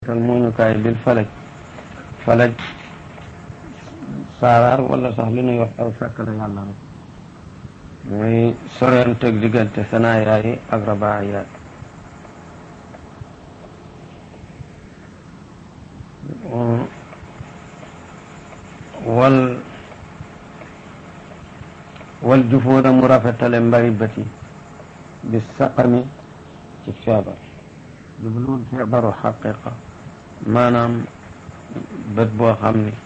tal muuñukaay bil falaj falaj saaraar wala sax li ñuy wax aw fekk la yàlla rek muy sorenteg diggante sanaayaa yi ak rabaayaa wal wal jufuuda mu rafetale mbari bët yi bi saqami ci feebar jubluwul feebaru xaqiqa maanaam bët boo xam ni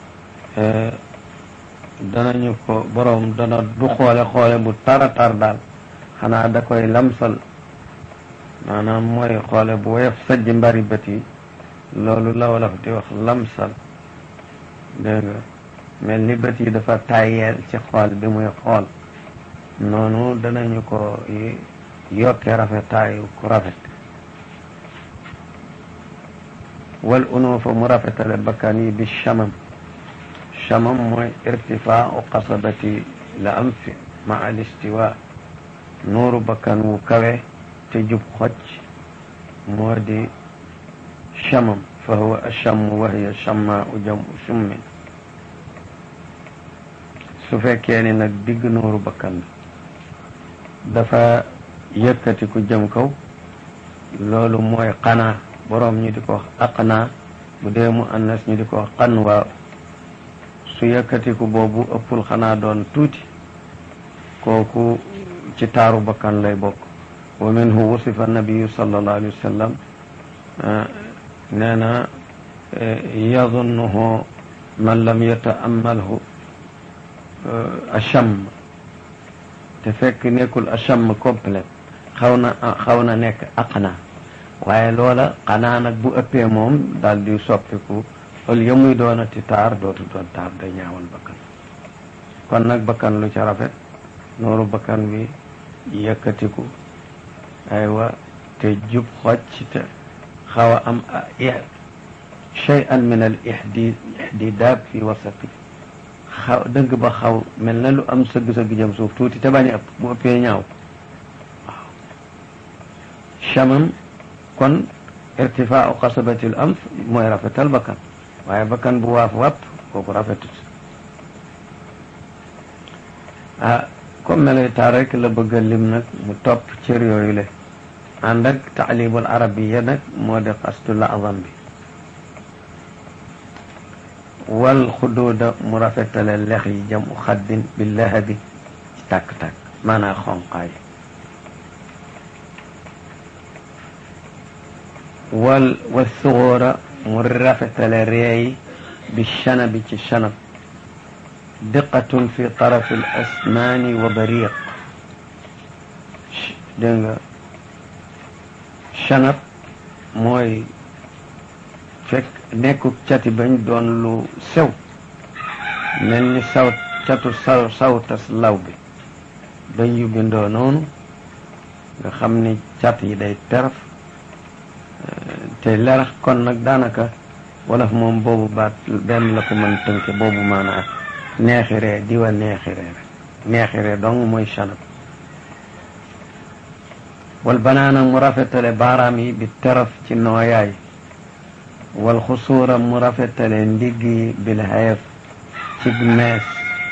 danañu ko boroom dana du xoole xoole bu tara tar daal xanaa da koy lamsal maanaam mooy xoole bu woyof sajj mbari bët yi loolu la wolof di wax lamsal dégg nga mel ni bët yi dafa tàyyeel ci xool bi muy xool noonu danañu ko yokke rafetaayu ku rafet wal unuufa mu rafetale bakkan yi bi chamam chamam mooy irtifaau qasabati la am fi ma al istiwa nuuru bakkan wu kawe te jub xocc moo di chamam fa huwa achamu wa hiya chamma u jam u summin su fekkee ni nag digg nuuru bakkan bi dafa yëkkati ku jëm kaw loolu mooy xanaa boroom ñu di ko wax aqnaa bu dee mu annas ñu di ko wax xanwaa su yëkkatiku boobu ëppul xanaa doon tuuti kooku ci taaru bakkan lay bokk wa minhu wusifa nabiyu sallallahu alayhi wa sallam nee na yadunnuhu man lam yata'ammalhu acham te fekk nekkul acham complet xaw na xaw na nekk aqna waaye loola xanaa nag bu ëppee moom daal di soppiku ol ya muy doonati taar dootu doon taar day ñaawal bakkan kon nag bakkan lu ca rafet nooru bakkan bi yëkkatiku aywa te jub xocc te xaw a am shay'an min al ihdi ihdidaab fi wasati xaw dëgg ba xaw mel na lu am sëgg-sëgg jëm suuf tuuti te bañ a ëpp bu ëppee ñaaw waaw chamam kon irtifaau qasabatil anf mooy rafetal bakkan waaye bakkan bu waaf wàpp kooku rafetut ah comme melay taar rek la bëgg a lim nag mu topp cër yooyu le ànd ak taalibul arabiya nag moo di xastu la azam bi wal xuduuda mu rafetale lex yi jam u xaddin bi lahabi ci tàkk-tàkk maanaa xonqaay wal wa suxóora mu rafetale reey bi chanabi ci chanab diqatun fi tarafi l asmaani wa bariq dégg nga chanab mooy fekk nekkuk cati bañ doon lu sew mel ni saw catu saw sawtas law bi bañ yu bindoo noonu nga xam ni cat yi day teraf te lerax kon nag daanaka wolof moom boobu baat benn la ko mën tënke boobu maanaa neexiree diwa neexiree rek neexiree dong mooy chanab wal banaana mu rafetale baaraam yi bi teraf ci nooyaay wal xusuura mu rafetale ndigg yi bil xeef ci mees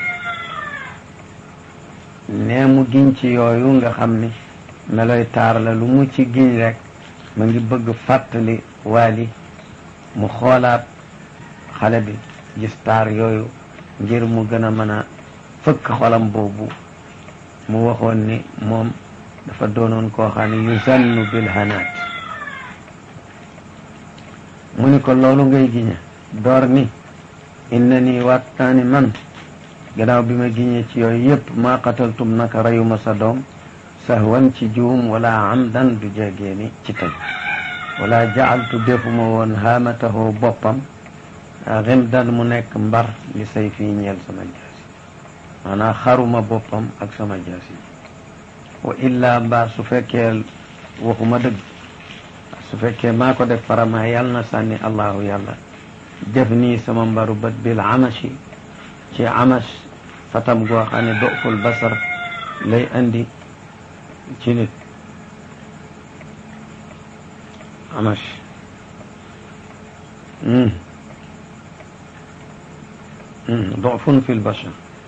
nee mu giñ ci yooyu nga xam ni meloy taar la lu mu ci giñ rek ma ngi bëgg fàttali waali mu xoolaat xale bi gis taar yooyu ngir mu gën a mën a fëkk xolam boobu mu waxoon ni moom dafa doonoon koo xam ne yusannu bil hanaat mu ni ko loolu ngay giñe door ni inna nii waat naa ni man gannaaw bi ma giñee ci yooyu yépp maa qataltum naka reyuma sa doom sahwan ci juum wala amdan du jegee ni ci tey wala jaaltu defuma woon haamatahu boppam ximdan mu nekk mbar li say fii ñeel sama jaasi maanaam xaruma boppam ak sama jaasi wa illa mbaa su fekkee waxuma dëgg su fekkee maa ko def farama yàlla na sànni allahu yàlla def nii sama mbaru bët bil amashi ci amash fatam goo xam ne doful basar lay andi ci nit amash ضعف في البشر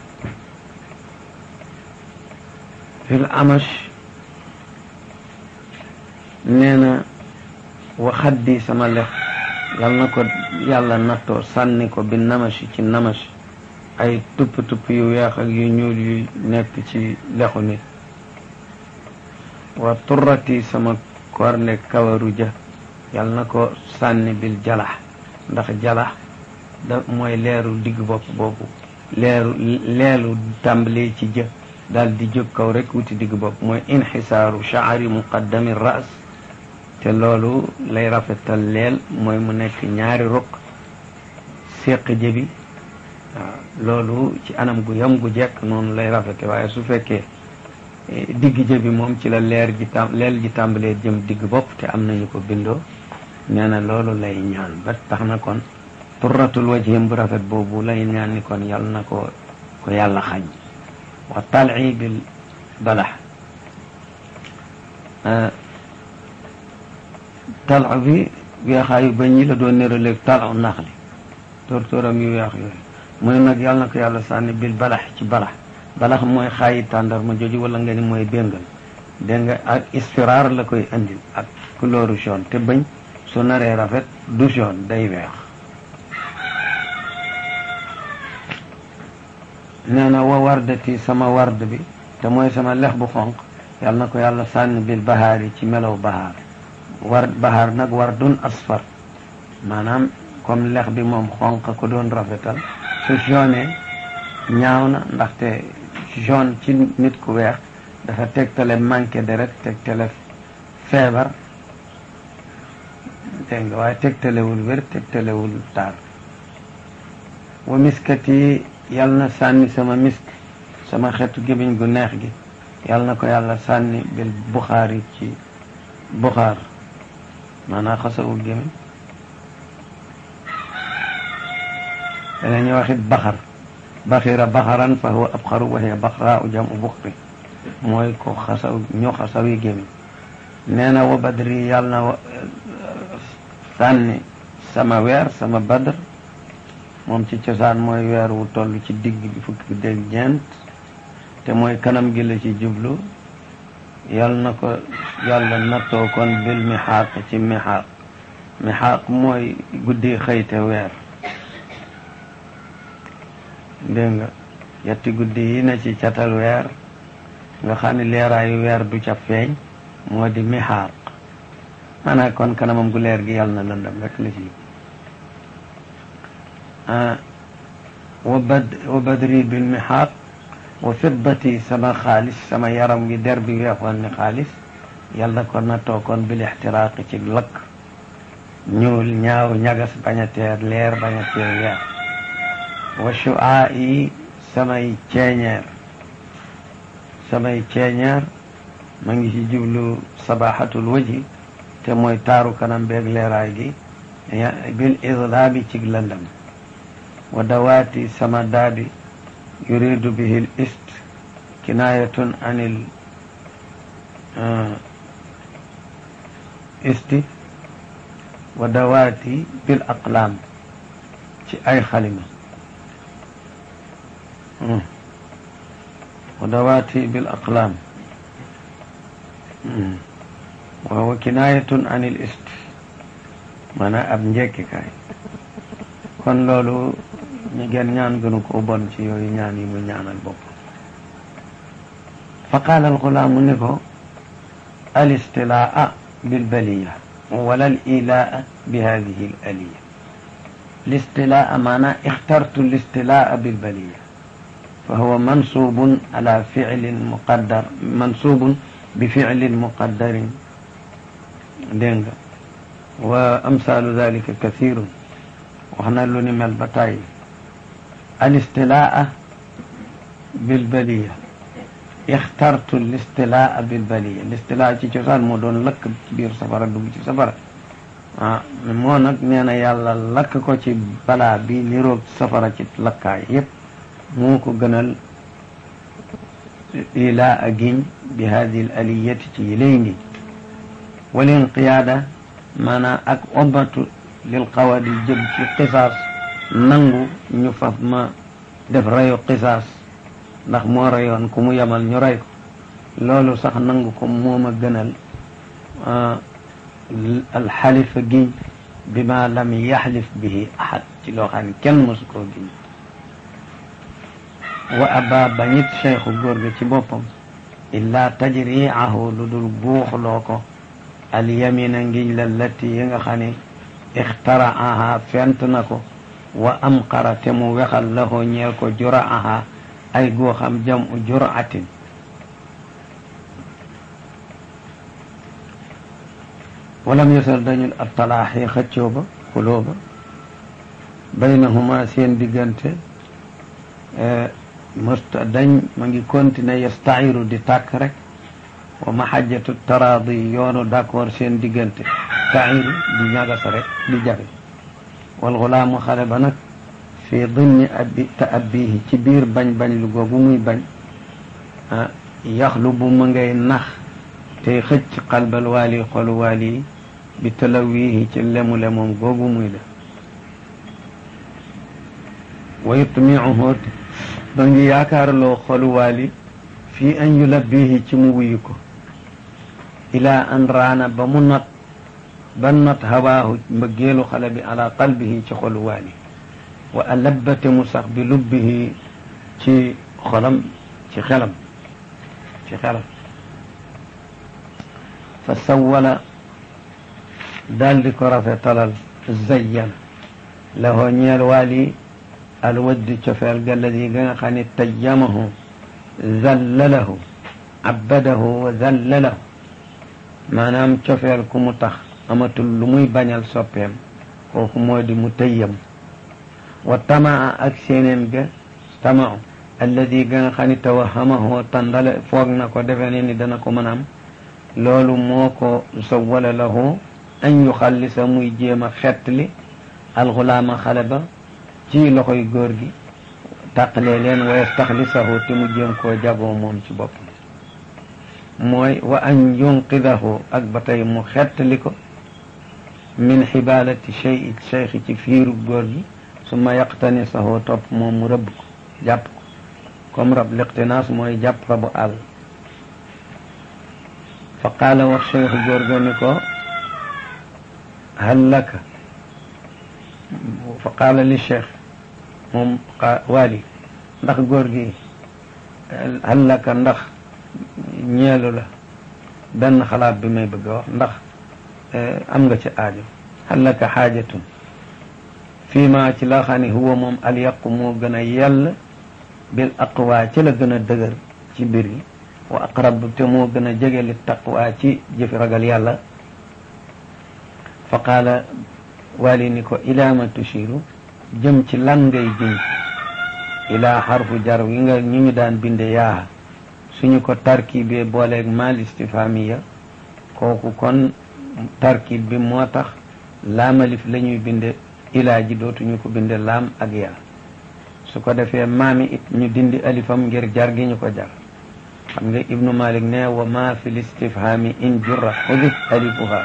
في الأمش نينا وخدي سما لخ يالنا كو يالا ناتو ساني كو بالنمش ci namash ay tupp tupp yu weex ak yu ñuul yu nekk ci lexu nit wa turrati sama korne kawaru ja yal na ko sànni bil jalax ndax jalax da mooy leeru digg bopp boobu leeru leelu tàmbalee ci jë daal di jóg kaw rek wuti digg bopp mooy inxisaaru shaari muqaddami ras te loolu lay rafetal leel mooy mu nekk ñaari rukk séq jëbi waaw loolu ci anam gu yam gu jekk noonu lay rafete waaye su fekkee digg jëbi moom ci la leer ji tam leel ji tàmbalee jëm digg bopp te am nañu ko bindoo nee na loolu lay ñaan ba tax na kon turratul wajhim bu rafet boobu lay ñaan ni kon yal na ko ko yàlla xañ wa tal'i bil balax talu bi weexaayu ba ñi la doon néraleeg talu nax li tóortóoram yu weex yooyu mu ne nag yàlla na ko yàlla sànni bil balax ci balax balax mooy xaayi tàndar ma jooju wala nga ni mooy béngal dégg nga ak isfiraar la koy andil ak couleur jaune te bañ su naree rafet du jaune day weex nee na wa wardati sama ward bi te mooy sama lex bu xonq yàlla na ko yàlla sànni bil bahaar yi ci melow bahaar war bahaar nag wardun asfar maanaam comme lex bi moom xonq ko doon rafetal su jaune ñaaw na ndaxte jaune ci nit ku weex dafa tegtale manqué deret tegtale feebar dégg nga waaye tegtalewul wér tegtalewul taar wa miskat yi yal na sànni sama misk sama xeetu gémmiñ gu neex gi yal na ko yàlla sànni bil buxaar yi ci buxaar maanaam xasawu gémmiñ danañu waxit baxar baxira baxaran fa huwa abxaru wa hiya baxraa u jam u buxri mooy ko xasaw ñu xasawi gémmiñ nee na wa badri yàlla na sànni sama weer sama badr moom ci cosaan mooy weer wu toll ci digg bi fukki dégg ñeent te mooy kanam gi la ci jublu yal na ko yàlla nattoo kon bil mixaaq ci mixaaq mixaaq mooy guddi xëyte weer dégg nga yetti guddi yi na ci catal weer nga xam ne leeraayu weer du ca feeñ moo di mixaaq maanaam kon kanamam gu leer gi yàlla na lëndam rek la ci wa bad wa badri bil mixaaq wa fiddati sama xaalis sama yaram gi der bi weexoon ni xaalis yàlla ko nattoo kon bil ixtiraaqi ci lakk ñuul ñaaw ñagas bañ a teer leer bañ a teer weer wa shuaa yi samay ceeñeer samay ceeñeer ma ngi ci jublu sabaxatul waji te mooy taaru kanam beeg leeraay gi bil idlaabi ci lëndam wa dawaati sama daadi yuridu bihi l ist kinaayatun anil isti wa dawaati bil aqlaam ci ay xalima wa dawaati bil aqlaam wa huwa kinaayatun anil ist maanaam ab njekkikaay kon loolu ñu gen ñaan gënu ko bon ci yooyu ñaan yi mu ñaanal bopp fa qaala alxulaamu ni ko alistilaa bilbaliya wala alilaa bi hadihi alaliya listilaa maanaa ixtartu listilaa bilbaliya fa huwa mansubun ala ficlin muqaddar mansubun bi ficlin muqaddarin dégg nga wa amsaalu dalika kathirun wax na lu ni mel ba tàyyi alistilaa bilbaliya ixtartu listilaa bilbaliya listilaa ci cosaan moo doon lakk ci biir safara dugg ci safara ah moo nag nee na yàlla lakk ko ci balaa bi niroog safara ci lakkaay yépp moo ko gënal ilaa a giñ bi hadi l aliyati ci yilay ngi walinqiyaada maanaam ak obbatu lil xawadi jëm ci xisaas nangu ñu faf ma def reyu xisaas ndax moo reyoon ku mu yemal ñu rey ko loolu sax nangu ko moom a gënal alxalifa giñ bi ma lam yaxlif bihi ahad ci loo xam ne kenn mësu koo giñ wa aba bañit cheikhu góor gi ci boppam illaa tajriahu lu dul buuxloo ko alyamina ngiñ la latti yi nga xam ne ixtaraaha fent na ko wa amqara te mu wexal lahoo ñeel ko juraaha ay goo xam jam u juraatin walam yasal dañul ab talaaxi xëccoo ba xuloo ba baynahuma seen diggante mësta dañ ma ngi continuer yastairu di tàkk rek wa mahajjatu taraadi yoonu d'accord seen diggante tairu di ñagasa rek di jafe wal xulaamu xale ba nag fii dimni abi ta abbihi ci biir bañ bañ lu googu muy bañ yaxlu bu mu ngay nax tey xëcc xalbal waali xolu waali bi talawihi ci lemu lemoom googu muy def wa yutmiuhu ba ngi yaakaarloo xolu waali fii an yulabbihi ci mu wuyu ko ilaa an raana ba mu not ba not hawaahu mbëggeelu xale bi ala qalbihi ci xolu waali wa alabbate mu sax bi lubbihi ci xolam ci xelam ci xelam fa sawwala daal di ko rafetalal zayyana lahoo ñeel waali alwaddi cofeel galladi ga nga xam ne tayyamahu zallalahu abbadahu wa zallalahu maanaam cofeel ku mu tax amatul lu muy bañal soppeem kooku moo di mu tayyam wa tamaa ak séenéem ga tamau alladi ga nga xam ne tawahamahu tandale foog na ko defe ne ni dana ko mën am loolu moo ko sawwala lahu an yuxallisa muy jéem a xettli alxulaama xale ba ci loxoy góor gi tàqalee leen wa yastaxlisahu te mu jéem koo jagoo moom ci boppam mooy wa an yunqidahu ak ba tey mu xettali ko min xibaalati chey cheikhi ci fiiru góor gi summa yaqtanisahu topp moom mu rëbb ko jàpp ko comme rab liqtinaas mooy jàpp rabu àll fa qaala wax cheikhu góor ga ni ko hal laka fa qaala li cheikh moom waali ndax góor gi hal laka ndax ñeelu la benn xalaat bi may bëgg a wax ndax am nga ci aajo hal laka xaajatun fii ma ci la xam ne huwa moom alyaqu moo gën a yell bil aqwa ci la gën a dëgër ci mbir yi wa aqrab te moo gën a jege li taqwa ci jëfi ragal yàlla fa qaala waali ni ko ilaa ma tushiru jëm ci lan ngay jëm ilaa xarfu jar wi nga ñu ñu daan binde yaa suñu ko tarkib bee booleeg mal istifamiya kooku kon tarkib bi moo tax laamalif la ñuy binde ilaa ji dootuñu ko binde laam ak yaa su ko defee maami it ñu dindi alifam ngir jar gi ñu ko jar xam nga ibnu malik ne wa ma fi listifhami in jurra xudif alifuha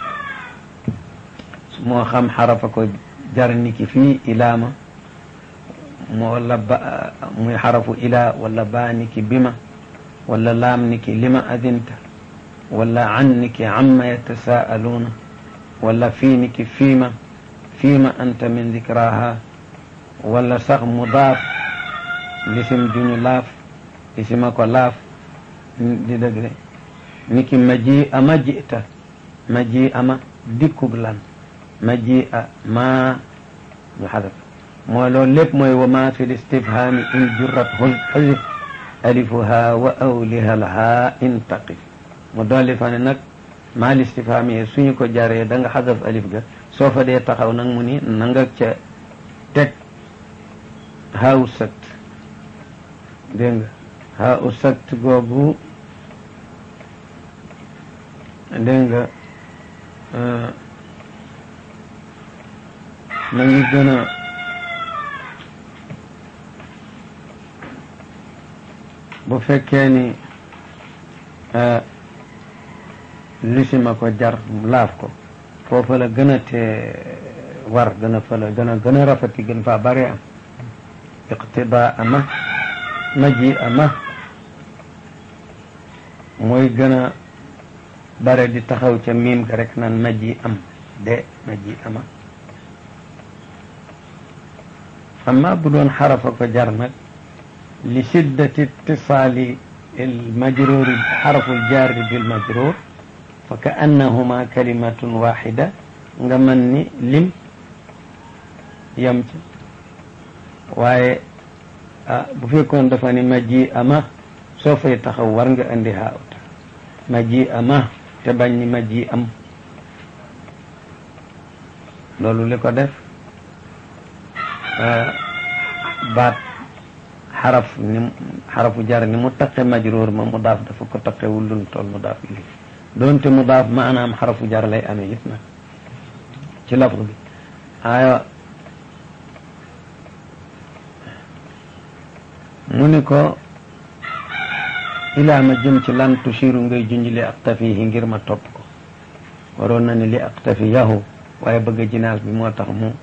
moo xam xarafa ko jar niki fii ilaama moo wala ba muy xarafu ilaa wala baa niki bima wala laam niki lima adinta wala an niki amma yatasaaluuna wala fii niki fiima fiima anta min dikraha wala sax mudaaf lisim juñu laaf lisima ko laaf di dëgg de niki maji ama jita maji ama dikkug lan maji a ma ñu xadaf mooy loolu lépp mooy wa ma fi listifhami in jurrat xuzif alifuha wa awliha lha intaqif mu dolli fa ne nag maa listifhami yi suñu ko jaree da nga xadaf alif ga soo fa dee taxaw nag mu ni na nga ca teg haaw sakt dégg nga haaw sakt googu dégg nga ma ngi gën a bu fekkee ni lisima ko jar laaf ko foofa la gën a te war gën a fële gën a gën a rafeti gën faa bare am iqtidaa ama maji ama mooy gën a bare di taxaw ca miim ga rek naan maji am de maji ama amma bu doon xarafa ko jar nag li shiddati ittisaali المجرور حرف الجار بالمجرور فكأنهما كلمة واحدة غمني لم يمت waaye bu fekkoon dafa ni ma ji ama soo fay taxaw war nga indi haawta ma ji ama te bañ ni ma ji am loolu li ko def baat xaraf ni xarafu jar ni mu taqe majruur ma mu daaf dafa ko taqe wullun tool mu daaf ili doonte mu daaf maanaam xarafu jar lay amee it nag ci lafz bi ayo mu ni ko ilaa ma jëm ci lan tushiru ngay junj li aqtafihi ngir ma topp ko waroon na ni li aqtafi yahu waaye bëgg jinaas bi moo tax mu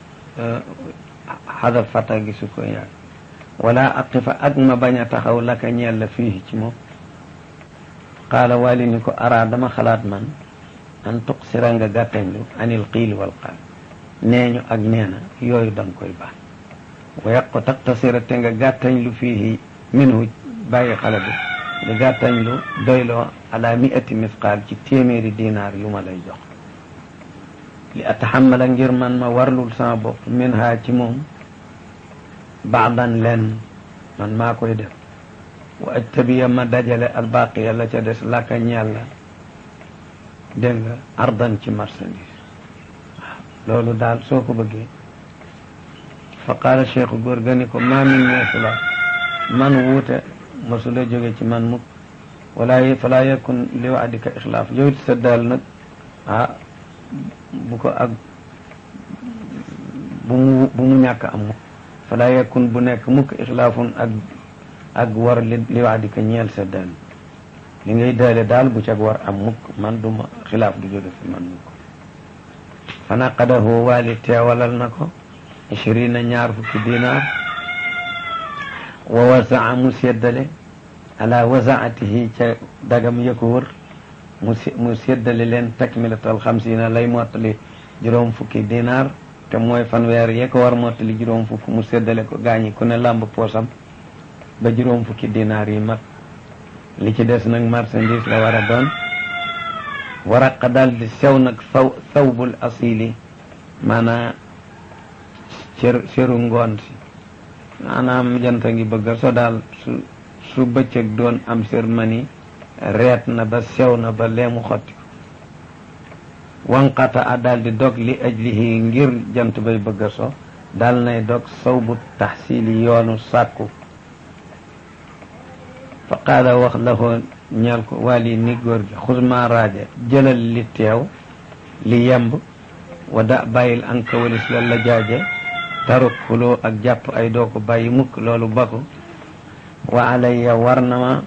xadaf fata gi su ko yaag wala aqifa ak ma bañ a taxaw laka ñeel la fii ci moom qaala wali ni ko ara dama xalaat man an tuqsira nga gàttañlu anil qiil wal qaal nee ñu ak nee na yooyu danga koy baax wa yaqu taqtasira te nga gàttañlu fii minhu bàyyi xale bi nga gàttañlu doyloo ala miati misqaal ci téeméeri dinaar yu ma lay jox li ataxamala ngir man ma warlul sama bopp min ha ci moom baadan leen man maa koy def wa ajtabiya ma dajale albaqiya la ca des laka ñeel la dégg nga ardan ci marchandise waaw loolu daal soo ko bëggee fa qaala cheikhu góor ga ni ko maa min meesula man wuute mosula jóge ci man mukk wala fala yakun li waadika ixlaaf yow sa daal nag ah bu ko ak bu mu bu mu ñàkk am mukk fala yakun bu nekk mukk ixlaafun ak ak war li li wax di ko ñeel sa daal li ngay daale daal bu cag war am mukk man du ma xilaaf du jóge fi man mukk fanaqadahu waali teewalal na ko ishrina ñaar fukki dinaar wa wasaa mu seddale ala wasaatihi ca dagam ya ko wër mu mu seddale leen takmilatal xamsina lay mottali juróom fukki dinaar te mooy fanweer yee ko war mottali juróom fukk mu seddale ko gaañi ku ne làmb poosam ba juróom fukki dinaar yi mat li ci des nag marchandise la war a doon waraqa daal di sew nag saw sawbul asili maanaa cër cëru ngoon si maanaam janta ngi bëgga so daal su su bëccëg doon am sër mani reet na ba sew na ba leemu xotti wanqata a daal di dog li ajlihi ngir jant bay bëgga so daal nay dog sawbu taxsili yoonu sàkku fa qaala wax la ko ñeel ko wali ni góor gi xusma raaja jëlal li teew li yemb wa da bàyyil anka walis la la jaaje taruk xuloo ak jàpp ay doo ko bàyyi mukk loolu bako wa alayya war na ma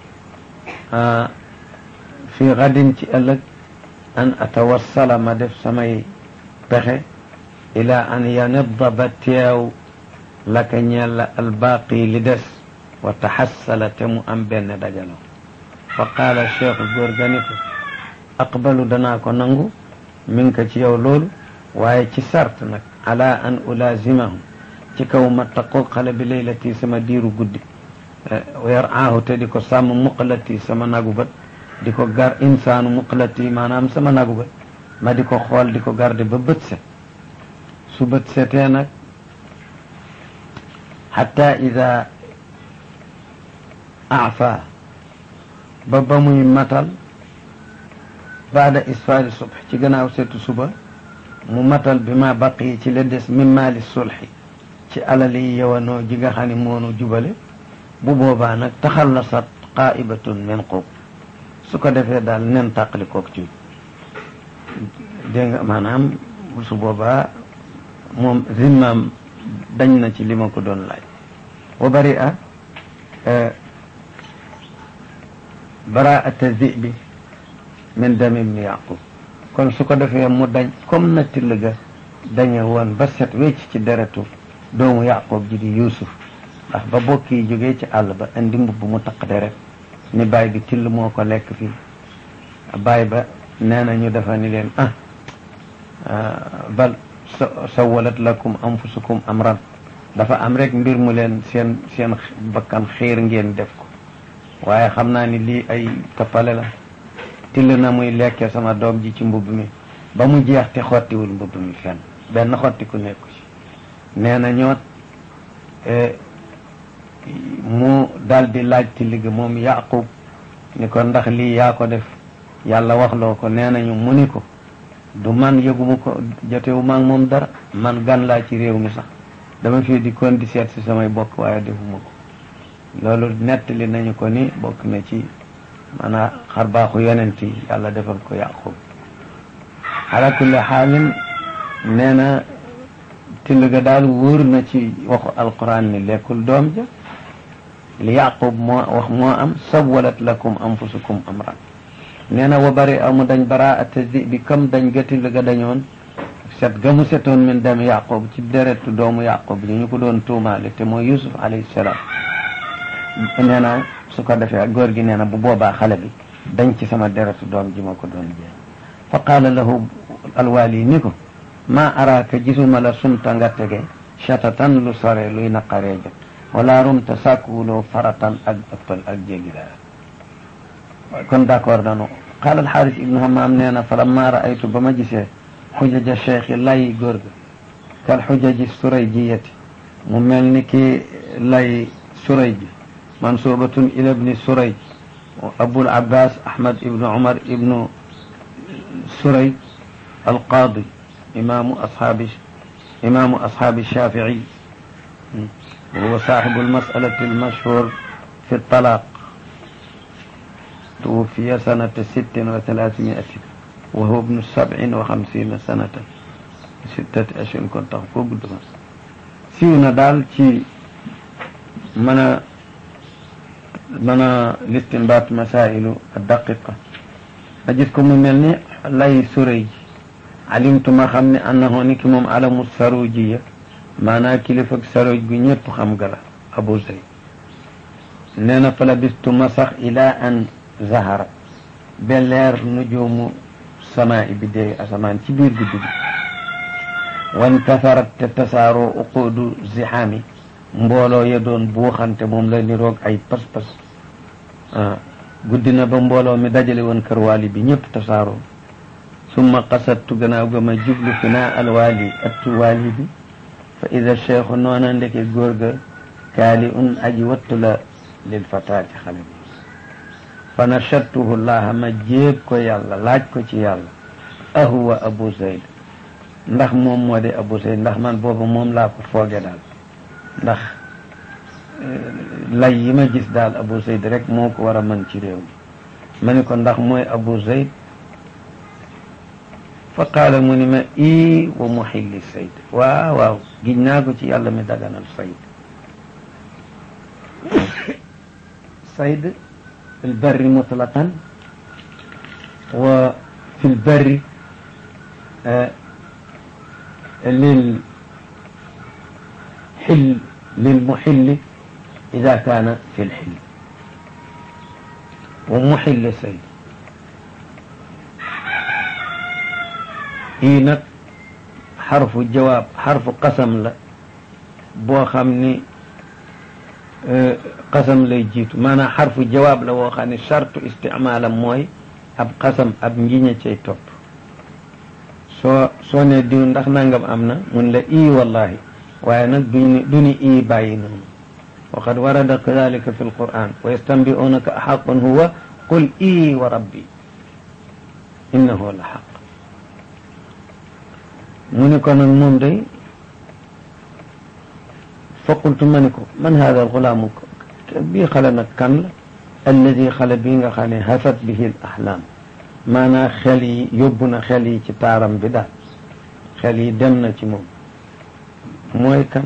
fi xadin ci ëllëg an atawassala ma def samay pexe ila an yanidda ba teew laka ñeel la albaaqi li des wa taxassala te mu am benn dajalo fa qaala cheikhu góor ga ni ko aqbalu danaa ko nangu min ko ci yow loolu waaye ci sart nag ala an ulaazimahu ci kaw ma taqoo xale bi laylati sama diiru guddi weer aahu te di ko sàmm muqalati sama nagu bat di ko gar insaanu muqalati maanaam sama nagu bat ma di ko xool di ko garde ba bët set su bët setee nag xatta ida afa ba ba muy matal baada isfaari subh ci gannaaw setu suba mu matal bi ma baqi ci la des min maali sulxi ci alali yowanoo ji nga xam ne moonu jubale bu boobaa nag taxallasat qaibatun min qub su ko defee daal nen tàqali kook ci dégg nga maanaam su boobaa moom zimmaam dañ na ci li ma ko doon laaj wa bari a baraata zibi min dami ibni yaqub kon su ko defee mu dañ comme na till ga dañe woon ba set wecc ci deretu doomu yaqub ji di yuusuf ndax ba bokk yi jógee ci àll ba indi mbubb mu taq deret ni baay bi till moo ko lekk fii baay ba nee na ñu defa ni leen ah bal sawalat lakum anfusukum amran dafa am rek mbir mu leen seen seen bakkan xiir ngeen def ko waaye xam naa ni lii ay tappale la till na muy lekke sama doom ji ci mbubb mi ba mu jeex te xottiwul mbubb mi fenn benn xottiku nekku ci nee na ñoot mu dal di laaj till gi moom yaqub ni ko ndax lii yaa ko def yàlla waxloo ko nee nañu mu ni ko du man yëguma ko jotewu maag moom dara man gan laa ci réew mi sax dama fii di kon di seet si samay bokk waaye defuma ko loolu nettali nañu ko ni bokk na ci maanaam xar baaxu yonent yi yàlla defal ko yaqub ala kulli xaalin nee na till ga daal wóor na ci waxu alquran ni lekkul doom ja li yaqub moo wax moo am sawalat lakum anfusukum amran nee na wa bari amu dañ baraata di bi kam dañ ga till ga dañoon set ga mu setoon min dem yaqub ci deretu doomu yaqub ñu ñu ko doon tuumaale te mooy yusuf alayhi salaam nee na su ko defee góor gi nee na bu boobaa xale bi dañ ci sama deretu doom ji ma ko doon jéem fa qaala lahu alwaali ni ko maa araaka gisuma la sumta nga tege chatatan lu sore luy naqaree jot wala rumta sàkkuwuloo faratan ak ëppal ak jéggi daal kon d'accord nanu qaala alxaaris ibnu hamaam nee na fa lamma raaytu ba ma gisee xujaja cheikhi lay góor ga kal xujaji surayjiyati mu mel ni ki lay surayj mansubatun ila ibni surayj abul abbas ahmad ibnu umar ibnu surayj alqaadi imaamu ashaabi imaamu ashaabi shaafici وهو صاحب المسألة المشهور في الطلاق توفي سنة ست وثلاثمائة وهو ابن سبع وخمسين سنة ستة أشهر كنت أقول سيونا دال تي منا منا الاستنباط مسائل الدقيقة أجدكم ملني lay surëy alimtu ma xam ne annahu ni ki moom alamu sarujiya maanaa kilifa ak saruj gu ñëpp xam ga la abu zayd nee na fa labistu ma sax ila an zahara ba leer nujuumu samaa i biddéeyu asamaan ci biir guddi gi wan kasarat te tasaaroo uquudu zixaami mbooloo ya doon buuxante moom la niroog ay pas-pas guddi na ba mbooloo mi dajale woon kër waali bi ñëpp tasaaroo summa qasattu gannaaw ga ma jublu fi naa alwaali attu waali bi fa ida cheikhu noona ndeke góor ga kaali un aji wattu la lil fataati xale bi fa nachattuhu llaha ma jéeg ko yàlla laaj ko ci yàlla ahuwa abu zayd ndax moom moo de abu zayd ndax man booba moom laa ko fooge daal ndax lay yi ma gis daal abu zayd rek moo ko war a mën ci réew mi ma ni ko ndax mooy abu zayd fa qaala mu ni ma ii wa muxilli sayd waaw waaw giñ naa ko ci yàlla mi daganal sayd sayd fi lbarri mutlaqan wa fi lbarri lil xil lilmuxilli ida kaana fi lxil wa muxilli sayd ii nag xarfu jawaab xarfu qasam la boo xam ni qasam lay jiitu maanaam xarfu jawaab la boo xam ne chartu isticmaalam mooy ab qasam ab njiña cay topp soo soo ne diw ndax nangam am na mun la ii wallahi waaye nag duñu du ni ii bàyyi noonu wa qad warada kadalika fi alquran wa yastanbi'unaka axaqun huwa qul ii wa rabbi innahu la xaq mu ni ko nag moom day fa qultu ma ni ko man hada alxulaamu bii xale nag kan la alladi xale bii nga xam ne hafat bihi l ahlaam maanaa xel yi yóbbu na xel yi ci taaram bi daal xel yi dem na ci moom mooy kan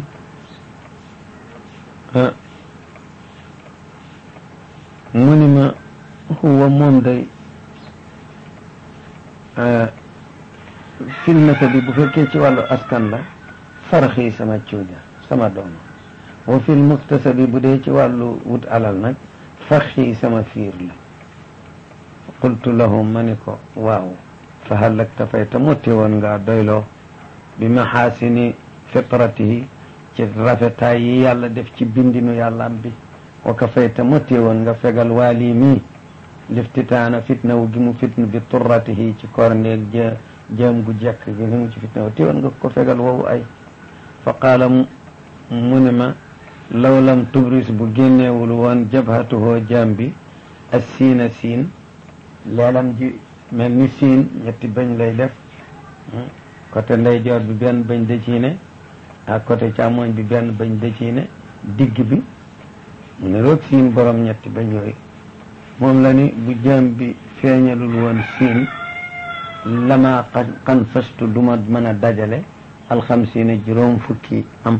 mu ni ma huwa moom day fil nasabi bu fekkee ci wàllu askan la faraxi sama cuuja sama doom wa fil muktasabi bu dee ci wàllu wut alal nag faxi sama fiir la qultu lahum ma ni ko waaw fa hal aktafayta motti woon ngaa doyloo bi maxaasini fitratihi ci rafetaay yi yàlla def ci bindinu yàllaam bi wa kafayta motti woon nga fegal waali mii liftitaana fitna wu gi mu fitna bi turratihi ci korneel jë jëm gu jekk gi ni mu ci fitna wu ti woon nga ko fegal woowu ay fa qaala mu ne ma law lam tubris bu génneewul woon jabhatuhoo jaam bi as siina siin leelam ji mel ni siin ñetti bañ lay def côté ndeyjoor bi benn bañ dëciine ak côté càmmoñ bi benn bañ dëciine digg bi mu ne roog siin borom ñetti bañ yooyu moom la ni bu jaam bi feeñalul woon siin lama xan fastu duma mën a dajale alxamsiina juróom fukki am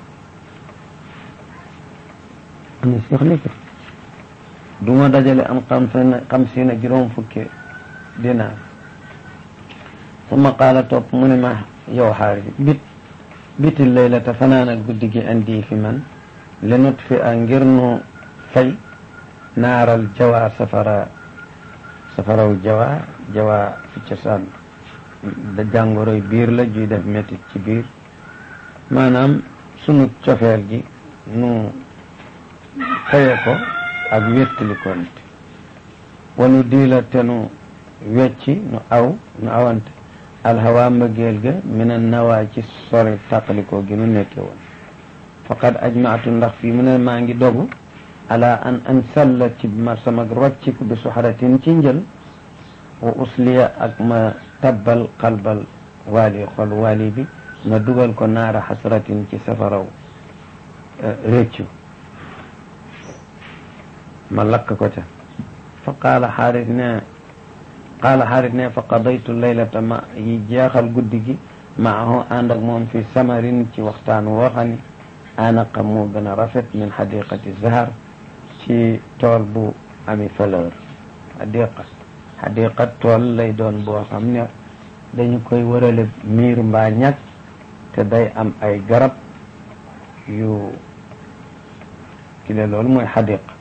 ana seex ni ko du ma dajale am xam xamsiina juróom fukki dinaar suma qaala topp mu ne ma yow xaaris bit biti laylata fanaanal guddi gi andi fi man lenut fi a ngir nu fay naaral jawaa safara safaraw jawaa jawaa fi cosaan da jàngoroy biir la juy def métit ci biir maanaam sunu cofeel gi nu faye ko ak wéttali konte wanu diila te nu wecci nu aw nu awante alhawa mbëggeel ga mina nawaa ci sori tàqalikoo gi nu nekke woon faqad ajmaatu ndax fii mu ne maa ngi dogu ala an an salla ci ma sama rocciku bi suxaratin ci njël wa usliya ak ma tabbal qalbal waali xol waali bi ma dugal ko naara xasratin ci safaraw réccu ma lakk ko ca fa qaala xaaris ne qaala xaaris ne fa qadaytu laylata ma yi jeexal guddi gi maahu ànd ak moom fi samarin ci waxtaan woo xam ni anaqa moo gën a rafet min xadiqati zahar ci tool bu ami fleur xadiqa xadiqa tool lay doon boo xam ne dañu koy wërale miir mbaa ñag te day am ay garab yu kile loolu mooy xadiqa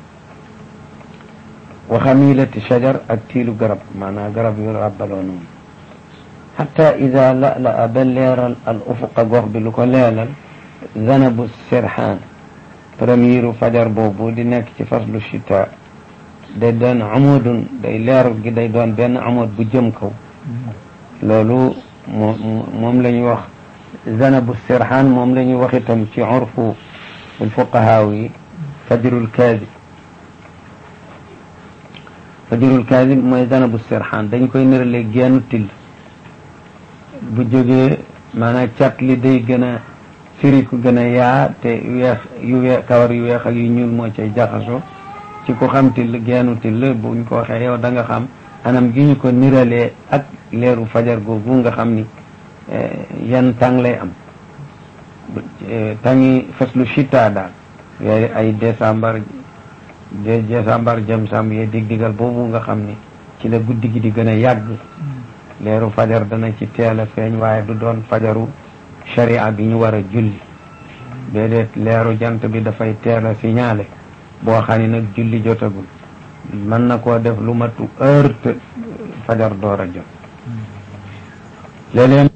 wa xamilati shajar ak tiilu garab maanaam garab yu ràbbaloo noonu xata ida la la a ba leeral al ufuqa gox bi lu ko leelal zanabu sirxaan première fajar boobu di nekk ci faslu chita day doon amudun day leer gi day doon benn amud bu jëm kaw loolu moom la ñuy wax zanabu sirxaan moom la ñuy wax itam ci urfu fuqahaaw yi fajrul kaadib fajrul kaadib mooy zanabu sirxaan dañ koy nërale geenu till bu jógee maanaam cat li day gën a firiku gën a yaa te weex yu weex kawar yu weex ak yu ñuul moo cay jaxasoo ci ku xam till geenu till buñ ko waxee yow da nga xam anam gi ñu ko niralee ak leeru fajar googu nga xam ni yan tàng lay am tàngi faslu chita daal yooyu ay décembre de décembre jëm sam yee dig digal boobu nga xam ni ci la guddi gi di gën a yàgg leeru fajar dana ci teel a feeñ waaye du doon fajaru sharia bi ñu war a julli déedéet leeru jant bi dafay teel a signalé boo xam ni nag julli jotagul mën na koo def lu matu heure te fajar door a jot léeg-léeg